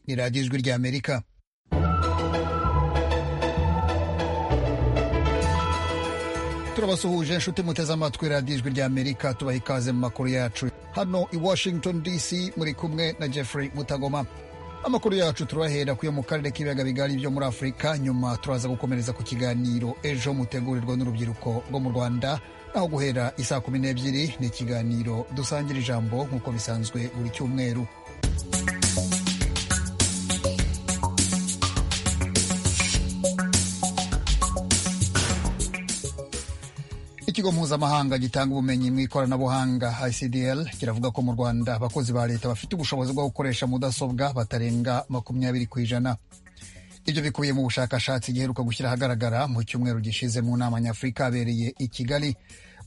ni radiyo ijwi rya amerika turabasuhuje inshuti muteze amatwi radiyo ijwi rya amerika tubaha ikaze mu makuru yacu hano i washington dc muri kumwe na jeffrey mutagoma amakuru yacu turahera kuyo mu karere k'ibiyaga bigari byo muri afurika nyuma turaza gukomereza ku kiganiro ejo mutegurirwa n'urubyiruko rwo mu rwanda naho guhera isaa kumi n'ebyiri ni ikiganiro dusangira ijambo nk'uko bisanzwe buri cyumweru ikigo mpuzamahanga gitanga ubumenyi mu ikoranabuhanga icdl kiravuga ko mu rwanda abakozi ba leta bafite ubushobozi bwo gukoresha mudasobwa batarenga makumyabiri ku ijana ibyo bikubiye mu bushakashatsi giheruka gushyira ahagaragara mu cyumweru gishize mu nama nyafurika abereye i kigali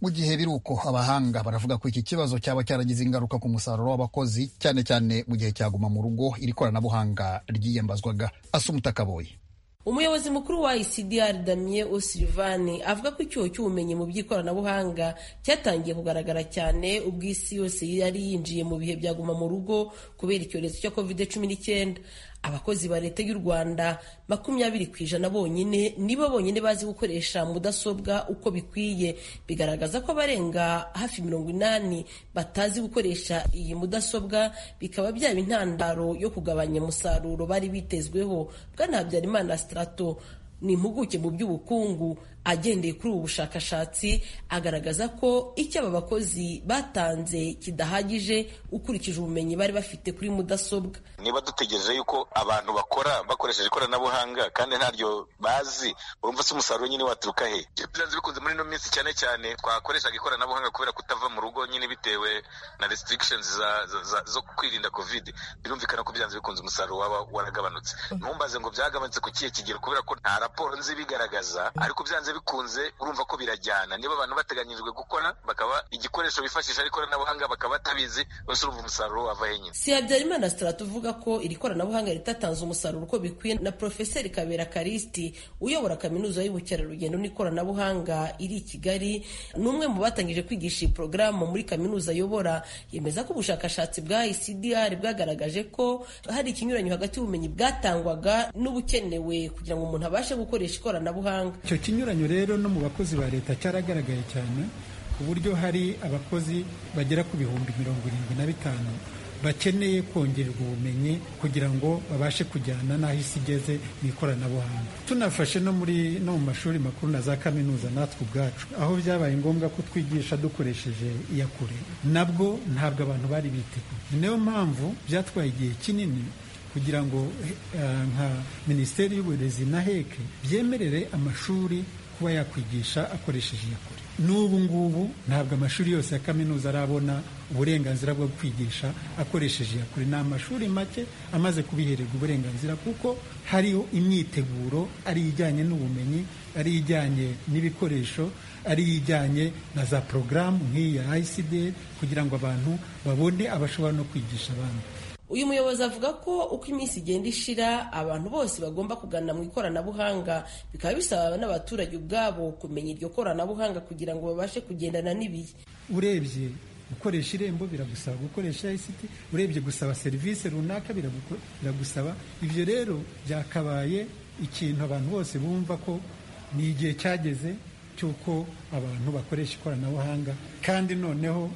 mu gihe biri uko abahanga baravuga ko iki kibazo cyaba cyaragize ingaruka ku musaruro w'abakozi cyane cyane mu gihe cyaguma mu rugo iri koranabuhanga ryiyambazwaga asumuta kaboye umuyobozi mukuru wa ICDR Damien O'Sullivan avuga ko icyuho cy'ubumenyi mu by'ikoranabuhanga cyatangiye kugaragara cyane ubwo isi yose yari yinjiye mu bihe byaguma mu rugo kubera icyorezo cya COVID-19 abakozi ba leta y'u rwanda makumyabiri ku ijana bonyine nibo bonyine bazi gukoresha mudasobwa uko bikwiye bigaragaza ko abarenga hafi mirongo inani batazi gukoresha iyi mudasobwa bikaba byaba intandaro yo kugabanya umusaruro bari bitezweho bwana habyarimana sitarato ni impuguke mu by'ubukungu agendeye kuri ubu bushakashatsi agaragaza ko icyo aba bakozi batanze kidahagije ukurikije ubumenyi bari bafite kuri mudasobwa niba dutegereje yuko abantu bakora bakoresheje ikoranabuhanga kandi ntaryo bazi urumva se umusaruro nyine waturuka he byanze bikunze muri ino minsi cyane cyane twakoreshaga ikoranabuhanga kubera kutava mu rugo nyine bitewe na restrictions za, za, za, zo kwirinda covid birumvikana ko byanze bikunze umusaruro waba waragabanutse ntumbaze ngo byagabanutse ku kihe kigero kubera ko nta raporo nzi bigaragaza ariko byanze bikunze urumva ko birajyana niba abantu bateganyirijwe gukora bakaba igikoresho bifashisha ari ikoranabuhanga bakaba batabizi bose urumva umusaruro wava henyine si habyarimana sitarato uvuga ko iri koranabuhanga ritatanze umusaruro uko bikwiye na porofeseri kabera karisti uyobora kaminuza y'ubukerarugendo n'ikoranabuhanga iri i kigali ni umwe mu batangije kwigisha iyi porogaramu muri kaminuza ayobora yemeza ko ubushakashatsi bwa icdr bwagaragaje ko hari ikinyuranyo hagati y'ubumenyi bwatangwaga n'ubukenewe kugira ngo umuntu abashe gukoresha ikoranabuhanga icyo kinyuranyo rero no mu bakozi ba leta cyaragaragaye cyane ku buryo hari abakozi bagera ku bihumbi mirongo irindwi na bitanu bakeneye kongererwa ubumenyi kugira ngo babashe kujyana n'aho isi igeze mu ikoranabuhanga tunafashe no muri no mu mashuri makuru na za kaminuza natwe ubwacu aho byabaye ngombwa ko twigisha dukoresheje iyakure nabwo ntabwo abantu bari biteguye niyo mpamvu byatwaye igihe kinini kugira ngo nka minisiteri y'uburezi na heke byemerere amashuri kuba yakwigisha akoresheje iyakure n'ubu ngubu ntabwo amashuri yose ya kaminuza arabona uburenganzira bwo kwigisha akoresheje iyakure ni amashuri make amaze kubihererwa uburenganzira kuko hariho imyiteguro ari ijyanye n'ubumenyi ari ijyanye n'ibikoresho ari ijyanye na za porogaramu nk'iyi ya ICDR kugira ngo abantu babone abashobora no kwigisha abandi uyu muyobozi avuga ko uko iminsi igenda ishira abantu bose bagomba kugana mu ikoranabuhanga bikaba bisaba n'abaturage ubwabo kumenya iryo koranabuhanga kugira ngo babashe kugendana n'ibihe urebye gukoresha irembo biragusaba gukoresha ICT urebye gusaba serivisi runaka biragusaba ibyo rero byakabaye ikintu abantu bose bumva ko ni igihe cyageze cy'uko abantu bakoresha ikoranabuhanga kandi noneho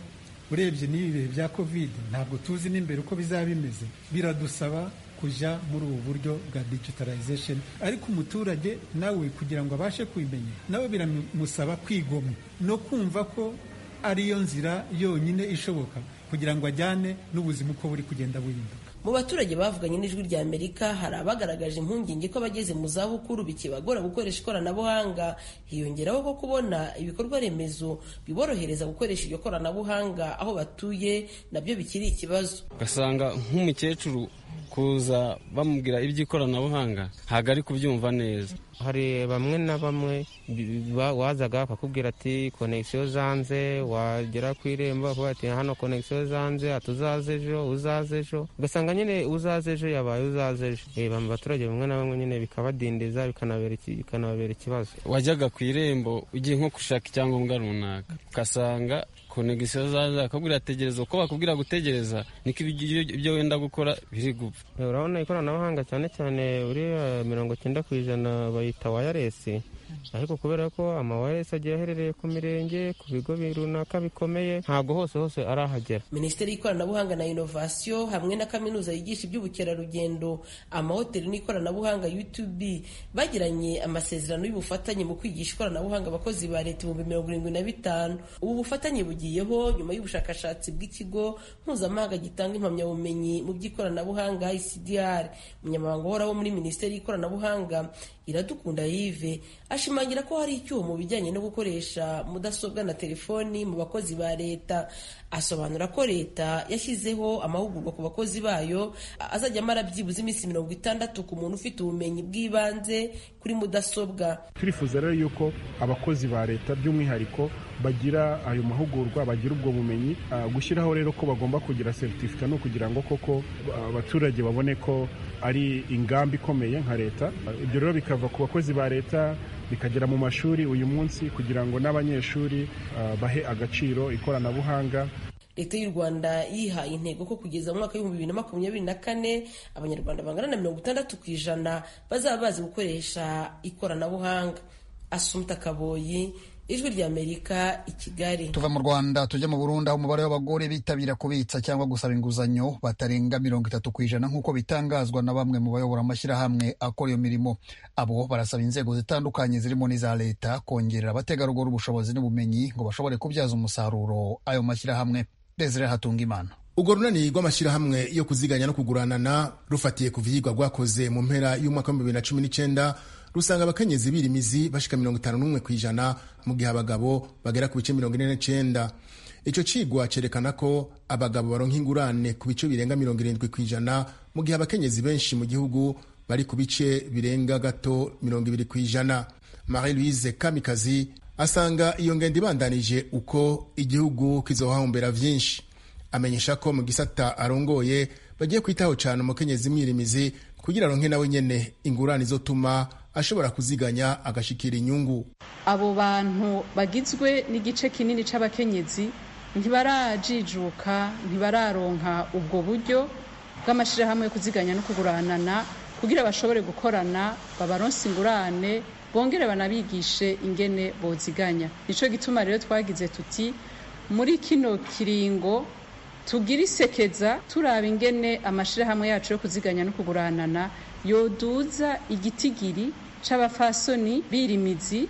urebye n'ibi bihe bya kovide ntabwo tuzi n'imbere uko bizaba bimeze biradusaba kujya muri ubu buryo bwa digitalization ariko umuturage nawe kugira ngo abashe kubimenya nawe biramusaba kwigomwa no kumva ko ariyo nzira yonyine ishoboka kugira ngo ajyane n'ubuzima uko buri kugenda buhinduka mu baturage bavuganye n'ijwi rya amerika hari abagaragaje impungenge ko abageze mu zabukuru bikibagora gukoresha ikoranabuhanga hiyongeraho ko kubona ibikorwa remezo biborohereza gukoresha iryo koranabuhanga aho batuye nabyo bikiri ikibazo ugasanga nk'umukecuru kuza bamubwira iby'ikoranabuhanga ntabwo ari kubyumva neza hari bamwe na bamwe wazaga bakakubwira ati konegisiyo zanze wagera ku irembo bakavuga ati hano konegisiyo zanze ati uzaze ejo uzaze ejo ugasanga nyine uzaze ejo yabaye uzaze ejo mu baturage bamwe na bamwe nyine bikabadindiza bikanababera ikibazo wajyaga ku irembo ugiye nko gushaka icyangombwa runaka ugasanga ku konegisiyo zaza akabwira tegereza uko bakubwira gutegereza niko ibyo ibyo wenda gukora biri gupfa urabona ikoranabuhanga cyane cyane uriya mirongo icyenda ku ijana bayita wayaresi ariko kubera ko amawayaresi agiye aherereye ku mirenge ku bigo runaka bikomeye ntabwo hose hose arahagera minisiteri y'ikoranabuhanga na inovasiyo hamwe na kaminuza yigisha iby'ubukerarugendo amahoteli n'ikoranabuhanga utb bagiranye amasezerano y'ubufatanye mu kwigisha ikoranabuhanga abakozi ba leta ibihumbi mirongo irindwi na bitanu ubu bufatanye bugiyeho nyuma y'ubushakashatsi bw'ikigo mpuzamahanga gitanga impamyabumenyi mu by'ikoranabuhanga icdr umunyamabanga uhoraho muri minisiteri y'ikoranabuhanga iradukunda yive ashimangira ko hari icyuho mu bijyanye no gukoresha mudasobwa na telefoni mu bakozi ba leta asobanura ko leta yashyizeho amahugurwa ku bakozi bayo azajya amara byibuze iminsi mirongo itandatu ku muntu ufite ubumenyi bw'ibanze kuri mudasobwa turifuza rero yuko abakozi ba leta by'umwihariko bagira ayo mahugurwa bagira ubwo bumenyi gushyiraho rero ko bagomba kugira seritifika ni ukugira ngo koko abaturage babone ko ari ingamba ikomeye nka leta ibyo rero bikava ku bakozi ba leta bikagera mu mashuri uyu munsi kugira ngo n'abanyeshuri bahe agaciro ikoranabuhanga leta y'u rwanda yihaye intego ko kugeza mu mwaka w'ibihumbi bibiri na makumyabiri na kane abanyarwanda bangana na mirongo itandatu ku ijana bazaba bazi gukoresha ikoranabuhanga asumta kaboyi ijwi ry'amerika i kigali tuva mu rwanda tujya mu burundi aho umubare w'abagore bitabira kubitsa cyangwa gusaba inguzanyo batarenga mirongo itatu ku ijana nk'uko bitangazwa na bamwe mu bayobora amashyirahamwe akora iyo mirimo abo barasaba inzego zitandukanye zirimo n'iza leta kongerera abategarugori ubushobozi n'ubumenyi ngo bashobore kubyaza umusaruro ayo mashyirahamwe desire hatunga imana urwo runani rw'amashyirahamwe yo kuziganya no kuguranana rufatiye ku vyigwa rwakoze mu mpera y'umwaka w'ibihumbi bibiri na cumi n'icyenda rusanga abakenyezi birimizi bashika mirongo itanu n'umwe ku ijana mu gihe abagabo bagera ku bice mirongo ine n'icenda ico cigwa cerekana ko abagabo baronka ingurane ku bice birenga mirongo irindwi ku ijana mu gihe abakenyezi benshi mu gihugu bari ku bice birenga gato mirongo ibiri ku ijana marie louise kamikazi asanga iyo ngendo ibandanije uko igihugu kizohahombera vyinshi amenyesha ko mu gisata arongoye bagiye kwitaho cane umukenyezi mwirimizi kugira aronke nawe nyene ingurane izotuma ashobora kuziganya agashikira inyungu abo bantu bagizwe n'igice kinini c'abakenyezi ntibarajijuka ntibararonka ubwo buryo bw'amashirahamwe yo kuziganya no kuguranana kugira bashobore gukorana babaronse ingurane bongere banabigishe ingene boziganya nico gituma rero twagize tuti muri kino kiringo tugira isekeza turaba ingene amashirahamwe yacu yo kuziganya no kuguranana yoduza igitigiri c'abafasoni birimizi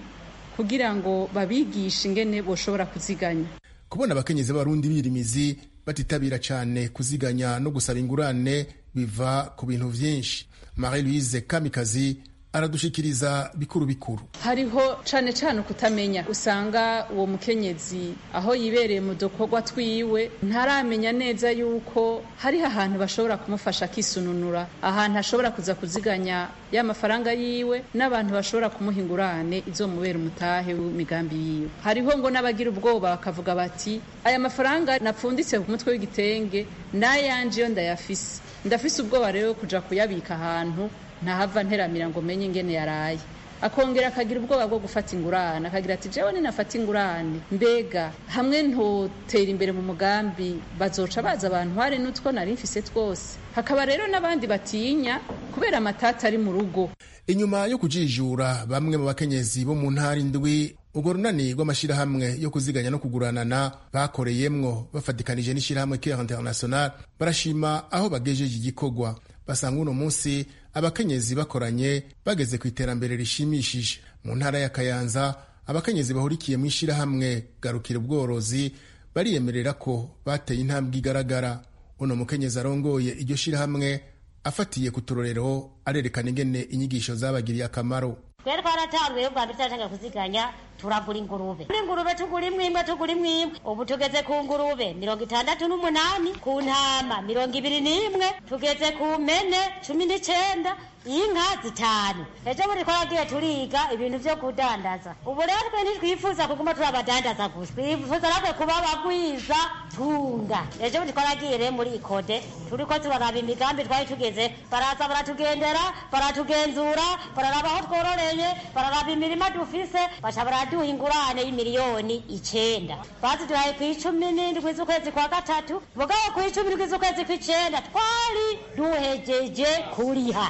kugira ngo babigishe ingene boshobora kuziganya kubona abakenyezi b'abarundi birimizi batitabira cyane kuziganya no gusaba ingurane biva ku bintu vyinshi marie louise kamikazi aradushikiriza bikuru bikuru hariho cane cane kutamenya usanga uwo mukenyezi aho yibereye mu dukorwa twiwe ntaramenya neza yuko hariho ahantu bashobora kumufasha akisununura ahantu ashobora kuza kuziganya y'amafaranga yiwe n'abantu bashobora kumuha ingurane izomubera umutahe w'imigambi yiwe hariho ngo n'abagira ubwoba bakavuga bati aya mafaranga napfunditse ku mutwe w'igitenge n'ayanje yo ndayafise ndafise ubwoba rero kuja kuyabika ahantu ntahava nteramira ngo menye ingene yaraye akongera akagira ubwoba bwo gufata ingurane akagira ati jewe ninafata ingurane mbega hamwe ntotera imbere mu mugambi bazoca baza abantu hari n'utwo nari mfise twose hakaba rero n'abandi batinya kubera amatata ari mu rugo inyuma yo kujijura bamwe mu bakenyezi bo mu ntara indwi urwo runani rw'amashyirahamwe yo kuziganya no kuguranana bakoreyemwo bafatikanije n'ishyirahamwe care international barashima aho bagejeje igikorwa basanga uno munsi abakenyezi bakoranye bageze ku iterambere rishimishije mu ntara ya kayanza abakenyezi bahurikiye mu ishyirahamwe garukira ubworozi bariyemerera ko bateye intambwe igaragara uno mukenyezi arongoye iryo shyirahamwe afatiye ku turorero arerekana ingene inyigisho zabagiriye akamaro twari twaratangiye ubwa mbere turatangira kuziganya turagura ingurube ingurube tugura imwe imwe tugura imwe imwe ubu tugeze ku ngurube mirongo itandatu n'umunani ku ntama mirongo ibiri n'imwe tugeze ku mpene cumi n'icenda inka zitanu ejo buri twaragiye turiga ibintu byo kudandaza ubu rero twe ntitwifuza kuguma turi abadandaza gusa twifuza natwe kuba abagwiza tunga ejo buri twaragiye rero muri ikode turiko turaraba imigambi twari tugeze baraza baratugendera baratugenzura bararaba aho twororeye bararaba imirima dufise baca baduha ingurane y'imiliyoni icyenda baziduhaye ku icumi n'indwi z'ukwezi kwa gatatu mugabo ku icumi n'indwi z'ukwezi kw'icyenda twari duhegeje kuriha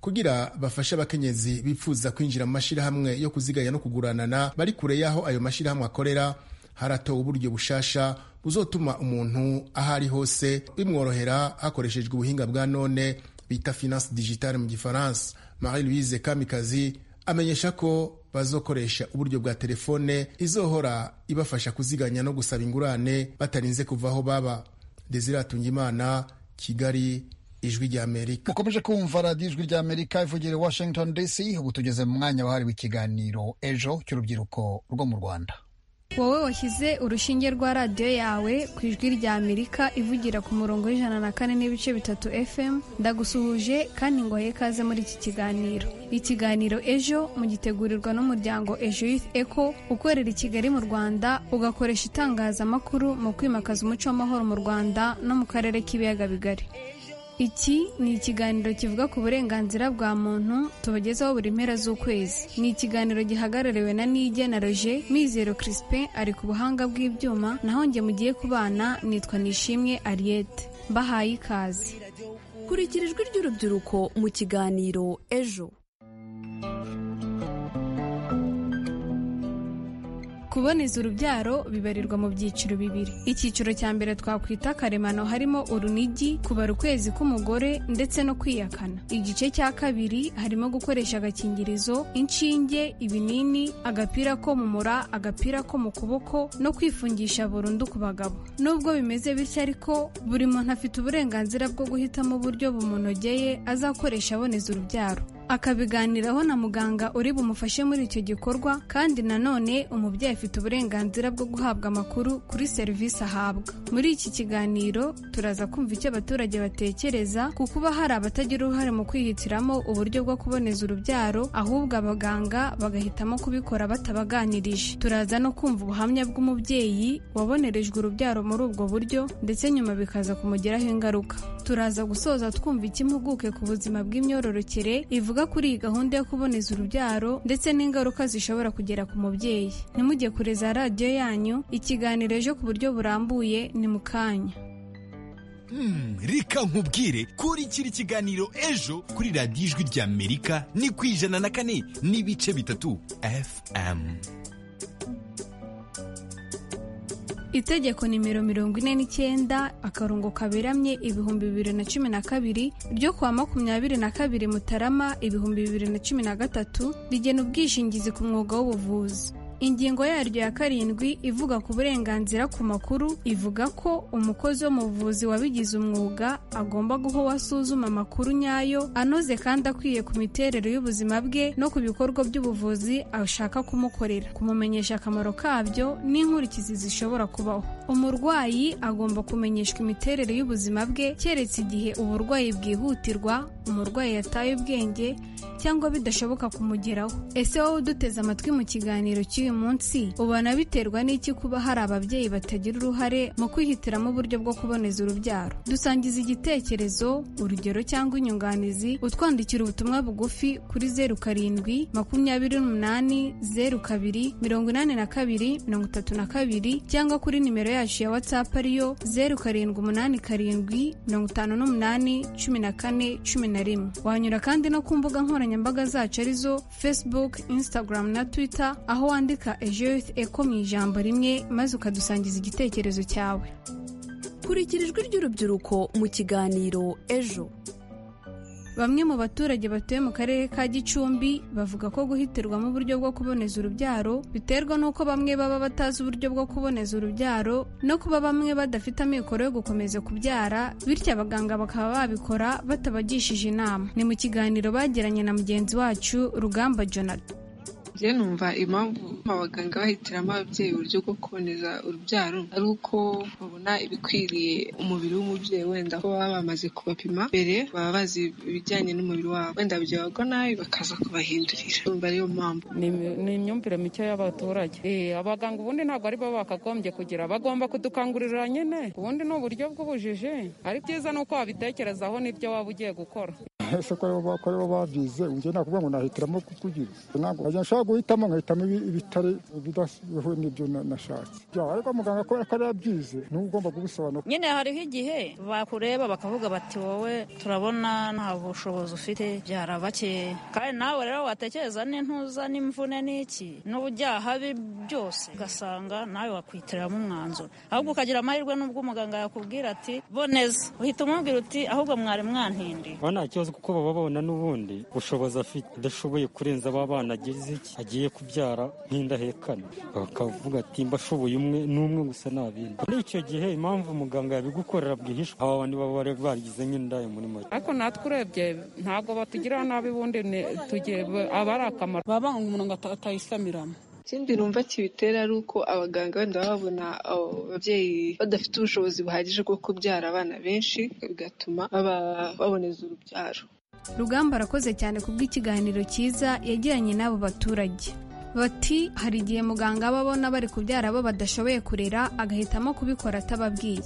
kugira bafashe abakenyezi bipfuza kwinjira mu mashyirahamwe yo kuziganya no kuguranana bari kure y'aho ayo mashyirahamwe akorera haratowe uburyo bushasha buzotuma umuntu aho ari hose bimworohera hakoreshejwe ubuhinga bwa none bita finance digitale mu gifaransa marie louise kamikazi amenyesha ko bazokoresha uburyo bwa telefone izohora ibafasha kuziganya no gusaba ingurane batarinze kuva aho baba desiratunga imana kigali ijwi ry'amerika mukomeje kumva radiyo ijwi ry'amerika ivugira i washington dc ubu tugeze mu mwanya wahariwe ikiganiro ejo cy'urubyiruko rwo mu rwanda wowe washyize urushinge rwa radiyo yawe ku ijwi rya amerika ivugira ku murongo w'ijana na kane n'ibice bitatu fm ndagusuhuje kandi ngo ikaze muri iki kiganiro ikiganiro ejo mugitegurirwa n'umuryango ejo youth eco ukorera i kigali mu rwanda ugakoresha itangazamakuru mu kwimakaza umuco w'amahoro mu rwanda no mu karere k'ibiyaga bigari iki ni ikiganiro kivuga ku burenganzira bwa muntu tubagezaho buri mpera z'ukwezi ni ikiganiro gihagarariwe na nige na roger mizero crispin ari ku buhanga bw'ibyuma naho njye mugiye kubana nitwa nishimwe ariete mbahaye ikaze kurikira ijwi ry'urubyiruko mu kiganiro ejo kuboneza urubyaro bibarirwa mu byiciro bibiri icyiciro cya mbere twakwita karemano harimo urunigi kubara ukwezi k'umugore ndetse no kwiyakana igice cya kabiri harimo gukoresha agakingirizo inshinge ibinini agapira ko mu mura agapira ko mu kuboko no kwifungisha burundu ku bagabo nubwo bimeze bityo ariko buri muntu afite uburenganzira bwo guhitamo uburyo bumunogeye azakoresha aboneza urubyaro akabiganiraho na muganga uri bumufashe muri icyo gikorwa kandi nanone umubyeyi afite uburenganzira bwo guhabwa amakuru kuri serivisi ahabwa muri iki kiganiro turaza kumva icyo abaturage batekereza ku kuba hari abatagira uruhare mu kwihitiramo uburyo bwo kuboneza urubyaro ahubwo abaganga bagahitamo kubikora batabaganirije turaza no kumva ubuhamya bw'umubyeyi wabonerejwe urubyaro muri ubwo buryo ndetse nyuma bikaza kumugiraho ingaruka turaza gusoza twumva ikimpuguke ku buzima bw'imyororokere ivuga kuri iyi gahunda yo kuboneza urubyaro ndetse n'ingaruka zishobora kugera ku mubyeyi ntimujye kure za radiyo yanyu ikiganiro ejo ku buryo burambuye ni mu kanya reka nkubwire kurikira ikiganiro ejo kuri radiyo ijwi ry'amerika ni ku ijana na kane n'ibice bitatu fm itegeko nimero mirongo ine n'icyenda akarongo kaberamye ibihumbi bibiri na cumi na kabiri ryo kuwa makumyabiri na kabiri mutarama ibihumbi bibiri na cumi na gatatu rigena ubwishingizi ku mwuga w'ubuvuzi ingingo yaryo ya karindwi ivuga ku burenganzira ku makuru ivuga ko umukozi wo mu buvuzi wabigize umwuga agomba guha uwo asuzuma amakuru nyayo anoze kandi akwiye ku miterere y'ubuzima bwe no ku bikorwa by'ubuvuzi ashaka kumukorera kumumenyesha akamaro kabyo n'inkurikizi zishobora kubaho umurwayi agomba kumenyeshwa imiterere y'ubuzima bwe keretse igihe uburwayi bwihutirwa umurwayi yataye ubwenge cyangwa bidashoboka kumugeraho ese wowe uduteze amatwi mu kiganiro cy'uyu uyu munsi ubona biterwa n'iki kuba hari ababyeyi batagira uruhare mu kwihitiramo uburyo bwo kuboneza urubyaro dusangiza igitekerezo urugero cyangwa inyunganizi utwandikira ubutumwa bugufi kuri zeru karindwi makumyabiri n'umunani zeru kabiri mirongo inani na kabiri mirongo itatu na kabiri cyangwa kuri nimero yacu ya watsapu ariyo zeru karindwi umunani karindwi mirongo itanu n'umunani cumi na kane cumi na rimwe wanyura kandi no ku mbuga nkoranyambaga zacu arizo facebook instagram na twitter aho wandika ejoyiti eko mu ijambo rimwe maze ukadusangiza igitekerezo cyawe kurikira ijwi ry'urubyiruko mu kiganiro ejo bamwe mu baturage batuye mu karere ka gicumbi bavuga ko guhitirwamo uburyo bwo kuboneza urubyaro biterwa n'uko bamwe baba batazi uburyo bwo kuboneza urubyaro no kuba bamwe badafite amikoro yo gukomeza kubyara bityo abaganga bakaba babikora batabagishije inama ni mu kiganiro bagiranye na mugenzi wacu rugamba jonathan njye numva impamvu abaganga bahitiramo ababyeyi uburyo bwo kuboneza urubyaro ari uko babona ibikwiriye umubiri w'umubyeyi wenda ko baba bamaze kubapima mbere baba bazi ibijyanye n'umubiri wabo wenda byabagwa nabi bakaza kubahindurira numva ariyo mpamvu ni imyumvire mike y'abaturage abaganga ubundi ntabwo ari bo bakagombye kugira bagomba kudukangurira nyine ubundi ni uburyo bw'ubujiji ari byiza ni uko wabitekerezaho n'ibyo waba ugiye gukora ese ko rero ko rero babyize njye nakuvuga ngo nahitiramo kukugira ntabwo nkajya nshaka guhitamo nkahitamo ibi- ibitari bidahuye n'ibyo na- nashatse Ya, ariko muganga kubera ko arabyize niwe ugomba kubisobanura nyine hariho igihe bakureba bakavuga bati wowe turabona nta bushobozi ufite byara bake kandi nawe rero watekereza n'intuza n'imvune n'iki n'ubujyaha bi- byose ugasanga nawe wakwitiramo umwanzuro ahubwo ukagira amahirwe n'ubwo umuganga yakubwira ati boneza uhita umubwira uti ahubwo mwari mwantindiye aba nta kibazo kuko baba babona n'ubundi bushobozi afite adashoboye kurenza aba bana agize iki agiye kubyara nk'indahekane bakavuga ati mbashoboye umwe n'umwe gusa nta bindi muri icyo gihe impamvu umuganga yabigukorera bwihishwa aba bantu baba bari barigize nk'indaya muri make ariko natwe urebye ntabwo batugirira nabi ubundi ni- tugi- aba ari akamaro baba ngo umuntu atayisamiramo ikindi numva kibitera ari uko abaganga wenda baba babona abo babyeyi badafite ubushobozi buhagije bwo kubyara abana benshi bigatuma baba baboneza urubyaro rugamba arakoze cyane kubw'ikiganiro cyiza yagiranye n'abo baturage bati hari igihe muganga aba abona bari kubyara abo badashoboye kurera agahitamo kubikora atababwiye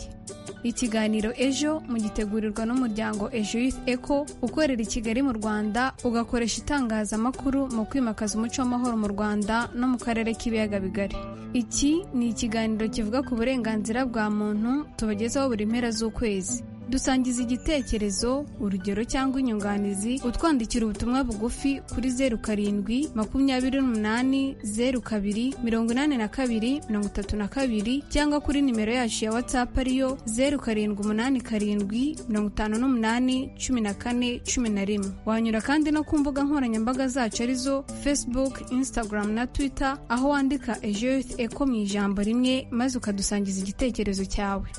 ikiganiro ejo mugitegurirwa n'umuryango ejo youth eco ukorera i kigali mu rwanda ugakoresha itangazamakuru mu kwimakaza umuco w'amahoro mu rwanda no mu karere k'ibiyaga bigari iki ni ikiganiro kivuga ku burenganzira bwa muntu tubagezaho buri mpera z'ukwezi dusangiza igitekerezo urugero cyangwa inyunganizi utwandikira ubutumwa bugufi kuri zeru karindwi makumyabiri n'umunani zeru kabiri mirongo inani na kabiri mirongo itatu na kabiri cyangwa kuri nimero yacu ya watsapu ariyo zeru karindwi umunani karindwi mirongo itanu n'umunani cumi na kane cumi na rimwe wanyura kandi no ku mbuga nkoranyambaga zacu arizo facebook instagram na twitter aho wandika ejo youth eco mu ijambo rimwe maze ukadusangiza igitekerezo cyawe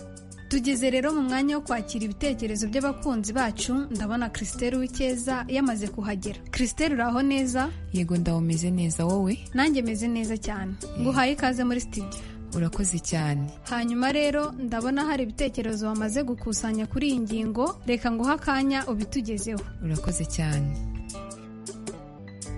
Tugeze rero mu mwanya wo kwakira ibitekerezo by'abakunzi bacu ndabona Christelle Uwikeza yamaze kuhagera. Christelle uraho neza? yego ndawo meze neza wowe Nanjye meze neza cyane. Nguhaye ikaze muri studio. urakoze cyane Hanyuma rero ndabona hari ibitekerezo wamaze gukusanya kuri iyi ngingo, reka nguhe akanya ubitugezeho. urakoze cyane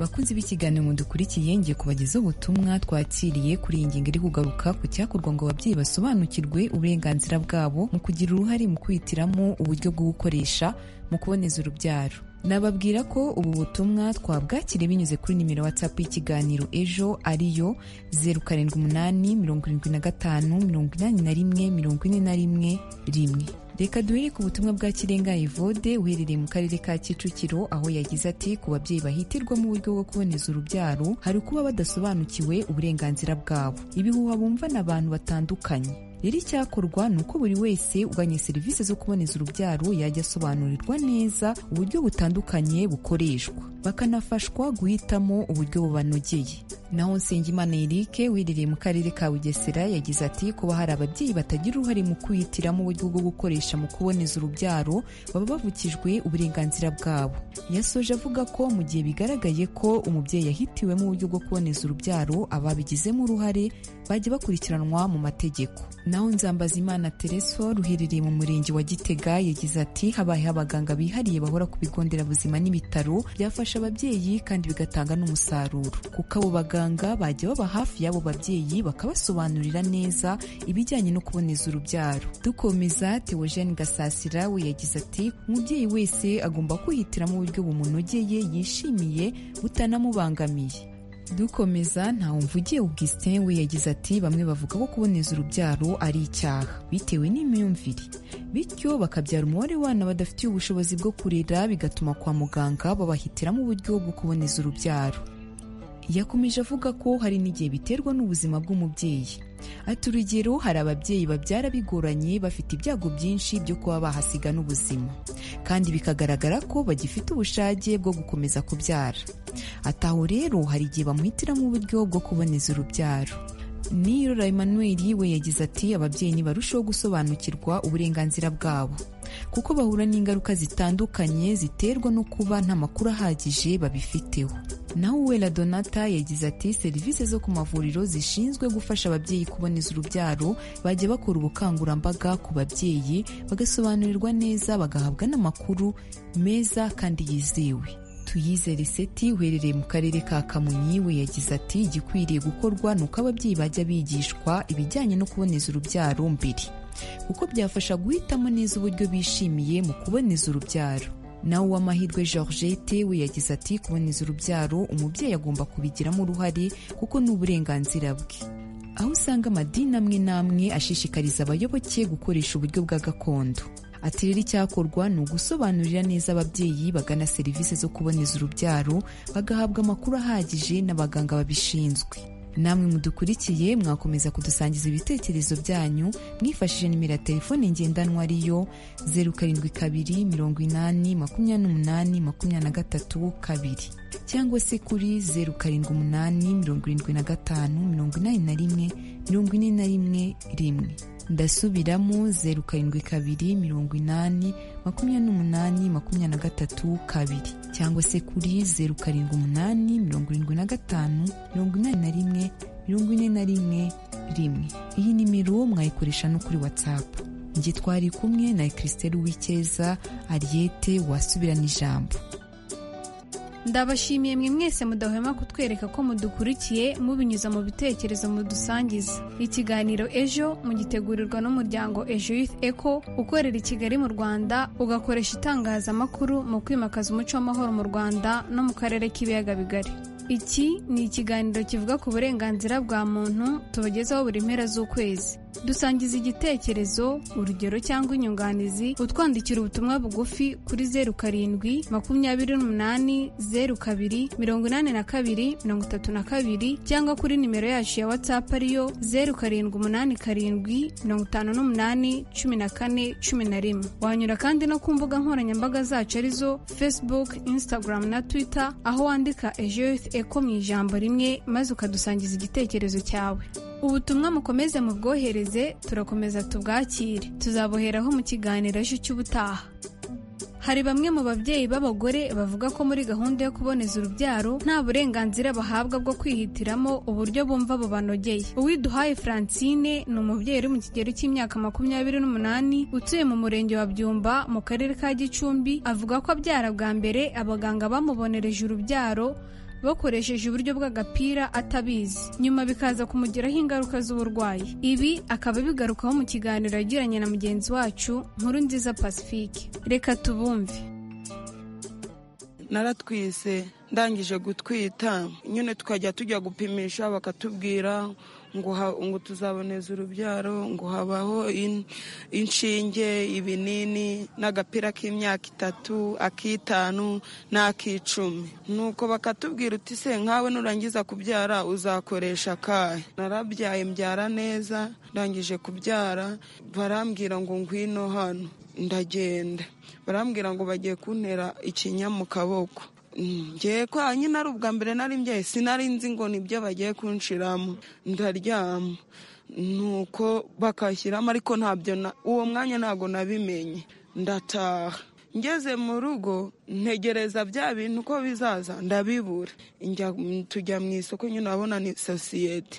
bakunzi b'ikiganiro mudukurikiye ngiye kubagezaho ubutumwa twakiriye kuri iyi ngingo iri kugaruka ku cyakorwa ngo ababyeyi basobanukirwe uburenganzira bwabo mu kugira uruhare mu kwihitiramo uburyo bwo gukoresha mu kuboneza urubyaro nababwira ko ubu butumwa twabwakiriye binyuze kuri nimero whatsapp y'ikiganiro ejo ariyo zeru karindwi umunani mirongo irindwi na gatanu mirongo inani na rimwe mirongo ine na rimwe rimwe reka duhere ku butumwa bwa kirenga evode uherereye mu karere ka kicukiro aho yagize ati ku babyeyi bahitirwa mu buryo bwo kuboneza urubyaro hari kuba badasobanukiwe uburenganzira bwabo ibihuha bumvana abantu batandukanye rero icyakorwa ni uko buri wese uganye serivisi zo kuboneza urubyaro yajya asobanurirwa neza uburyo butandukanye bukoreshwa bakanafashwa guhitamo uburyo bubanogeye naho nsengimana erike wiherereye mu karere ka bugesera yagize ati kuba hari ababyeyi batagira uruhare mu kwihitiramo uburyo bwo gukoresha mu kuboneza urubyaro baba bavukijwe uburenganzira bwabo yasoje avuga ko mu gihe bigaragaye ko umubyeyi yahitiwemo uburyo bwo kuboneza urubyaro ababigizemo uruhare bajya bakurikiranwa mu mategeko naho nzambazimana tereso ruherereye mu murenge wa gitega yagize ati habayeho abaganga bihariye bahora ku bigo nderabuzima n'ibitaro byafasha ababyeyi kandi bigatanga n'umusaruro kuko abo baganga bajya baba hafi y'abo babyeyi bakabasobanurira neza ibijyanye no kuboneza urubyaro dukomeza theogene gasasira we yagize ati umubyeyi wese agomba kwihitiramo uburyo bumunogeye yishimiye butanamubangamiye dukomeza ntawumvugiye augustin we yagize ati bamwe bavuga ko kuboneza urubyaro ari icyaha bitewe n'imyumvire bityo bakabyara umubare w'abana badafitiye ubushobozi bwo kurera bigatuma kwa muganga babahitiramo uburyo bwo kuboneza urubyaro yakomeje avuga ko hari n'igihe biterwa n'ubuzima bw'umubyeyi ati urugero hari ababyeyi babyara bigoranye bafite ibyago byinshi byo kuba bahasiga n'ubuzima kandi bikagaragara ko bagifite ubushake bwo gukomeza kubyara ati aho rero hari igihe bamuhitiramo uburyo bwo kuboneza urubyaro Nirora Emmanuel we yagize ati ababyeyi ntibarusheho gusobanukirwa uburenganzira bwabo kuko bahura n'ingaruka zitandukanye ziterwa no kuba nta makuru ahagije babifiteho naho Uwera Donata yagize ati serivisi zo ku mavuriro zishinzwe gufasha ababyeyi kuboneza urubyaro bajya bakora ubukangurambaga ku babyeyi bagasobanurirwa neza bagahabwa n'amakuru meza kandi yizewe tuyizere seti uherereye mu karere ka kamonyi we yagize ati igikwiriye gukorwa ni uko ababyeyi bajya bigishwa ibijyanye no kuboneza urubyaro mbere kuko byafasha guhitamo neza uburyo bishimiye mu kuboneza urubyaro nawe uwamahirwe georgette we yagize ati kuboneza urubyaro umubyeyi agomba kubigiramo uruhare kuko ni uburenganzira bwe aho usanga amadini amwe n'amwe ashishikariza abayoboke gukoresha uburyo bwa gakondo ati rero icyakorwa ni ugusobanurira neza ababyeyi bagana serivisi zo kuboneza urubyaro bagahabwa amakuru ahagije n'abaganga babishinzwe namwe mudukurikiye mwakomeza kudusangiza ibitekerezo byanyu mwifashishije nimero ya telefone ngendanwa ariyo zeru karindwi kabiri mirongo inani makumyabiri n'umunani makumyabiri na gatatu kabiri cyangwa se kuri zeru karindwi umunani mirongo irindwi na gatanu mirongo inani na rimwe mirongo ine na rimwe rimwe ndasubiramo zeru karindwi kabiri mirongo inani makumyabiri n'umunani makumyabiri na gatatu kabiri cyangwa se kuri zeru karindwi umunani mirongo irindwi na gatanu mirongo inani na rimwe mirongo ine na rimwe rimwe iyi nimero mwayikoresha no kuri watsapu njye twari kumwe na christelle uwikeza ariyete wasubirana ijambo ndabashimiye mwe mwese mudahwema kutwereka ko mudukurikiye mubinyuza mu bitekerezo mudusangiza ikiganiro ejo mugitegurirwa n'umuryango ejo youth eco ukorera i kigali mu rwanda ugakoresha itangazamakuru mu kwimakaza umuco w'amahoro mu rwanda no mu karere k'ibiyaga bigari iki ni ikiganiro kivuga ku burenganzira bwa muntu tubagezaho buri mpera z'ukwezi dusangiza igitekerezo urugero cyangwa inyunganizi utwandikira ubutumwa bugufi kuri zeru karindwi makumyabiri n'umunani zeru kabiri mirongo inani na kabiri mirongo itatu na kabiri cyangwa kuri nimero yacu ya watsapu ariyo zeru karindwi umunani karindwi mirongo itanu n'umunani cumi na kane cumi na rimwe wanyura kandi no ku mbuga nkoranyambaga zacu arizo facebook instagram na twitter aho wandika ejo youth eco mu ijambo rimwe maze ukadusangiza igitekerezo cyawe ubutumwa mukomeze mubwohereze turakomeza tubwakire tuzaboheraho mu kiganiro ejo cy'ubutaha hari bamwe mu babyeyi b'abagore bavuga ko muri gahunda yo kuboneza urubyaro nta burenganzira bahabwa bwo kwihitiramo uburyo bumva bubanogeye uwiduhaye francine ni umubyeyi uri mu kigero cy'imyaka makumyabiri n'umunani utuye mu murenge wa byumba mu karere ka gicumbi avuga ko abyara bwa mbere abaganga bamubonereje urubyaro bakoresheje uburyo bw'agapira atabizi nyuma bikaza kumugiraho ingaruka z'uburwayi ibi akaba bigarukaho mu kiganiro yagiranye na mugenzi wacu nkuru nziza pacifique reka tubumve naratwise ndangije gutwita nyine tukajya tujya gupimisha bakatubwira ngo tuzaboneza urubyaro ngo habaho inshinge ibinini n'agapira k'imyaka itatu ak'itanu n'ak'icumi nuko bakatubwira uti se nkawe nurangiza kubyara uzakoresha akahe narabyaye mbyara neza ndangije kubyara barambwira ngo ngwino hano ndagenda barambwira ngo bagiye kuntera ikinya mu kaboko ngiye kwa nyine ari ubwa mbere nari mbyaye sinari nzi ngo nibyo bagiye kunshiramo ndaryama nuko bakashyiramo ariko ntabyo uwo mwanya ntabwo nabimenye ndataha ngeze mu rugo ntegereza bya bintu uko bizaza ndabibura tujya mu isoko nyine urabona ni sosiyete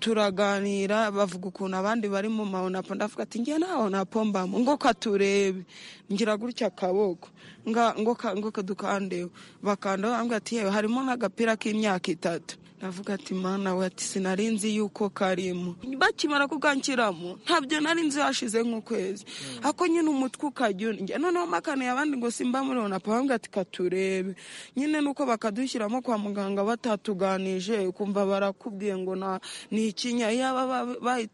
turaganira bavuga ukuntu abandi bari mu mahonapo ndavuga ati ngiye nta honapo mbamo ngo katurebe ngira gutya akaboko ngo kadukandewe bakanda bambwira ati yewe harimo nk'agapira k'imyaka itatu navuga ati mana we ati sinari nzi yuko karimo bakimara kukanshyiramo ntabyo nari nzi hashize nk'ukwezi ako nyine umutwe ukajya urya noneho makaniye abandi ngo simba muri ona pabambwe ati katurebe nyine nuko bakadushyiramo kwa muganga batatuganije ukumva barakubwiye ngo ni ikinya yaba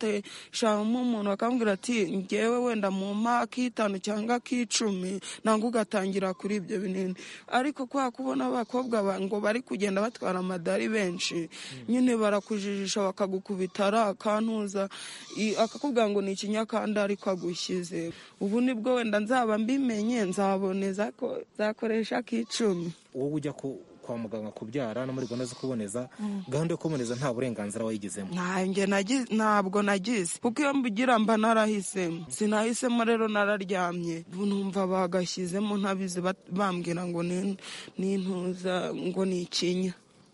bahiteshamo umuntu bakambwira ati ngewe wenda mu mpa ak'itanu cyangwa ak'icumi nangwa ugatangira kuri ibyo binini ariko kwa kubona abakobwa ngo bari kugenda batwara amadari benshi nyine barakujijisha bakagukubita ari akantuza akakubwira ngo ni ikinyakanda ariko agushyize ubu ni bwo wenda nzaba mbimenye nzaboneza ko nzakoresha ak'icumi wowe ujya kwa muganga kubyara no muri gahunda zo kuboneza gahunda yo kuboneza nta burenganzira wayigezemo ntabwo nagize kuko iyo mbugira mba narahisemo sinahisemo rero nararyamye numva bagashyizemo ntabizi bambwira ngo ni intuza ngo ni ikinya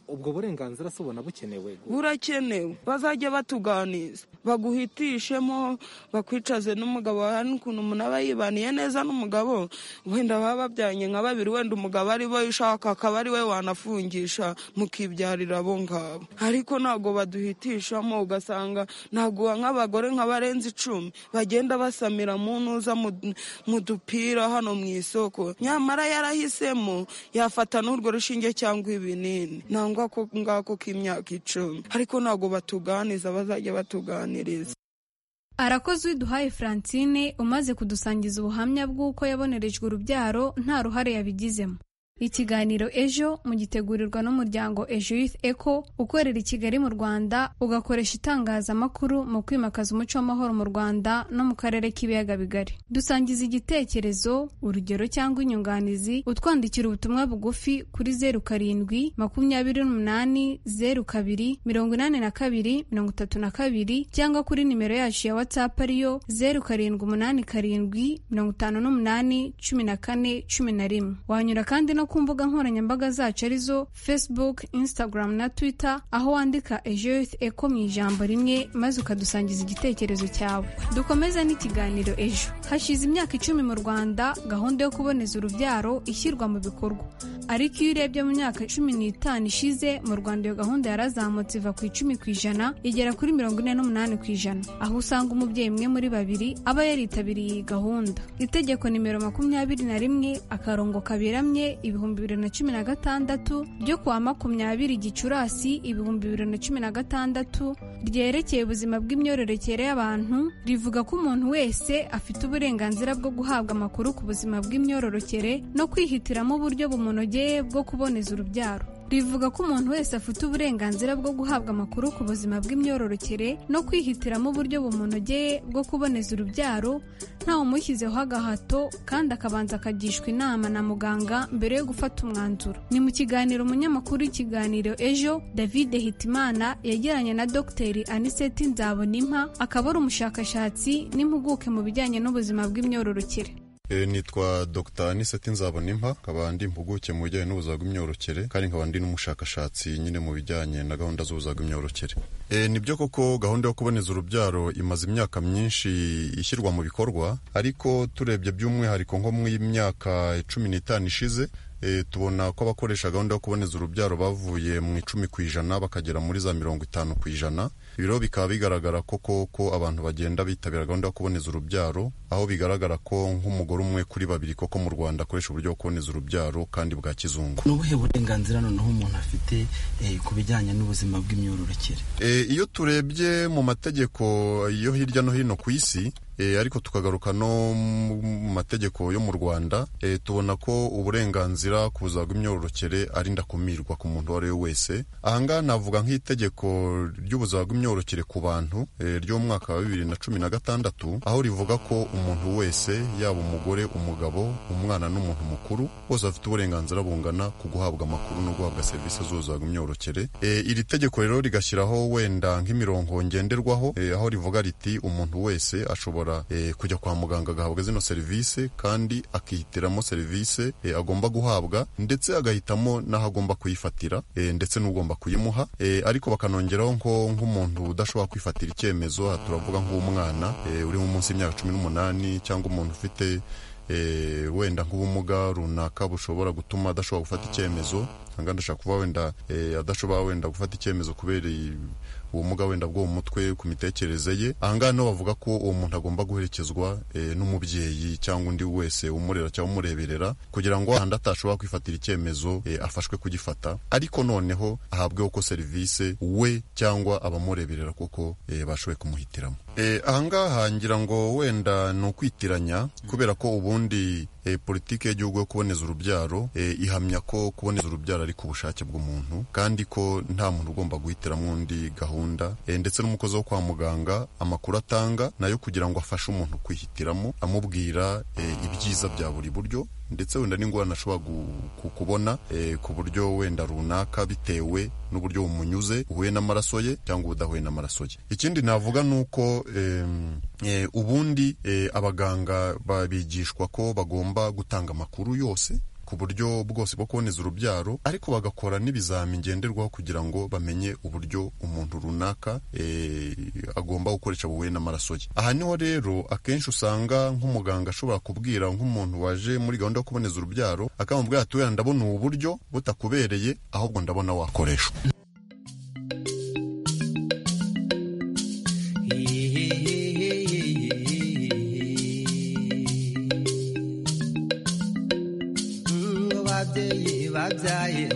ubwo burenganzira si ubona bukenewe burakenewe bazajya batuganiza baguhitishemo bakwicaze n'umugabo hari n'ukuntu umuntu aba yibaniye neza n'umugabo wenda baba babyanye nka babiri wenda umugabo ari we ushaka akaba ari we wanafungisha mukibyarira abo ngabo ariko ntabwo baduhitishamo ugasanga ntabwo nk'abagore nka barenze icumi bagenda basamira mu ntuza mu- mu dupira hano mu isoko nyamara yarahisemo yafata n'urwo rushinge cyangwa ibinini nangwa ko ngako k'imyaka icumi ariko ntabwo batuganiza bazajya batuganiriza arakoze uwiduhaye francine umaze kudusangiza ubuhamya bw'uko yabonerejwe urubyaro nta ruhare yabigizemo ikiganiro ejo mugitegurirwa n'umuryango ejo youth eco ukorera i kigali mu rwanda ugakoresha itangazamakuru mu kwimakaza umuco w'amahoro mu rwanda no mu karere k'ibiyaga bigari dusangiza igitekerezo urugero cyangwa inyunganizi utwandikira ubutumwa bugufi kuri zeru karindwi makumyabiri n'umunani zeru kabiri mirongo inani na kabiri mirongo itatu na kabiri cyangwa kuri nimero yacu ya whatsapp ariyo zeru karindwi umunani karindwi mirongo itanu n'umunani cumi na kane cumi na rimwe wanyura kandi no ku mbuga nkoranyambaga zacu arizo facebook instagram na twitter aho wandika ejo youth eco mu ijambo rimwe maze ukadusangiza igitekerezo cyawe dukomeze n'ikiganiro ejo hashize imyaka icumi mu rwanda gahunda yo kuboneza urubyaro ishyirwa mu bikorwa ariko iyo urebye mu myaka cumi n'itanu ishize mu rwanda iyo gahunda yarazamutse iva ku icumi ku ijana igera kuri mirongo ine n'umunani ku ijana aho usanga umubyeyi umwe muri babiri aba yaritabiriye iyi gahunda itegeko nimero makumyabiri na rimwe akarongo kaberamye ibihumbi bibiri na cumi na gatandatu ryo kuwa makumyabiri gicurasi ibihumbi bibiri na cumi na gatandatu ryerekeye ubuzima bw'imyororokere y'abantu rivuga ko umuntu wese afite uburenganzira bwo guhabwa amakuru ku buzima bw'imyororokere no kwihitiramo uburyo bumunogeye bwo kuboneza urubyaro rivuga ko umuntu wese afite uburenganzira bwo guhabwa amakuru ku buzima bw'imyororokere no kwihitiramo uburyo bumunogeye bwo kuboneza urubyaro ntawumushyizeho agahato kandi akabanza akagishwa inama na muganga mbere yo gufata umwanzuro ni mu kiganiro umunyamakuru w'ikiganiro ejo david hitimana yagiranye na dr aniseti nzabonimpa akaba ari umushakashatsi n'impuguke mu bijyanye n'ubuzima bw'imyororokere E, nitwa Dr Aniseti Nzabonimpa nkaba ndi impuguke mu bijyanye n'ubuzima bw'imyororokere kandi nkaba ndi n'umushakashatsi nyine mu bijyanye na gahunda z'ubuzima bw'imyororokere e, nibyo koko gahunda yo kuboneza urubyaro imaze imyaka myinshi ishyirwa mu bikorwa ariko turebye by'umwihariko nko mu myaka cumi n'itanu ishize e, tubona ko abakoresha gahunda yo kuboneza urubyaro bavuye mu icumi ku ijana bakagera muri za mirongo itanu ku ijana ibiro bikaba bigaragara koko ko abantu bagenda bitabira gahunda yo kuboneza urubyaro aho bigaragara ko nk'umugore umwe kuri babiri koko mu rwanda akoresha uburyo bwo kuboneza urubyaro kandi bwa kizungu ni ubuhe burenganzira noneho umuntu afite eh, ku bijyanye n'ubuzima bw'imyororokere E, iyo turebye mu mategeko yo hirya no hino ku isi e, ariko tukagaruka no mu mategeko yo mu rwanda e, tubona ko uburenganzira ku buzima bw'imyororokere ari ndakumirwa ku muntu uwo ari we wese ahangaha navuga nk'itegeko ry'ubuzima bw'imyororokere ku bantu e, ryo mu mwaka wa bibiri na cumi na gatandatu aho rivuga ko umuntu wese yaba umugore umugabo umwana n'umuntu mukuru bose bafite uburenganzira bungana ku guhabwa amakuru no guhabwa serivisi z'ubuzima bw'imyororokere e, iri tegeko rero rigashyiraho wenda nk'imirongo ngenderwaho e, aho rivuga riti umuntu wese ashobora e, kujya kwa muganga agahabwa zino serivisi kandi akihitiramo serivisi e, agomba guhabwa ndetse agahitamo n'aho agomba kuyifatira e, ndetse n'ugomba kuyimuha e, ariko bakanongeraho nko nk'umuntu udashobora kwifatira icyemezo aha turavuga nk'umwana e, uri munsi y'imyaka cumi n'umunani cyangwa umuntu ufite e, wenda nk'ubumuga runaka bushobora gutuma adashobora gufata icyemezo hanga ndashaka kuvuga wenda e, adashobora wenda gufata icyemezo kubera i- ubumuga wenda bwo mu mutwe ku mitekerereze ye ahangaha niho bavuga ko uwo muntu agomba guherekezwa e, n'umubyeyi cyangwa undi wese umurera cyangwa umureberera kugira ngo ahandi atashobora kwifatira icyemezo e, afashwe kugifata ariko noneho ahabweho ko serivisi we cyangwa abamureberera kuko e, bashoboye kumuhitiramo e, ahangaha ngira ngo wenda ni ukwitiranya kubera ko ubundi e, politiki y'igihugu yo kuboneza urubyaro e, ihamya ko kuboneza urubyaro ari ku bushake bw'umuntu kandi ko nta muntu ugomba guhitiramo undi gahunda e, ndetse n'umukozi wo kwa muganga amakuru atanga nayo kugira ngo afashe umuntu kwihitiramo amubwira e, ibyiza bya buri buryo ndetse wenda n'ingorane ashobora gu- ku- kubona e, ku buryo wenda runaka bitewe n'uburyo bumunyuze uhuye n'amaraso ye cyangwa ubudahuye n'amaraso ye ikindi navuga ni uko em, e, ubundi e, abaganga ba- bigishwa ko bagomba gutanga amakuru yose ku ku buryo bwose bwo kuboneza urubyaro ariko bagakora n'ibizami ngenderwaho kugira ngo bamenye uburyo umuntu runaka eh, agomba gukoresha buhuye n'amaraso ye aha niho rero akenshi usanga nk'umuganga ashobora kubwira nk'umuntu waje muri gahunda yo kuboneza urubyaro akamubwira ati wenda ndabona ubu buryo butakubereye ahubwo ndabona wakoreshwa babyeyi babyaye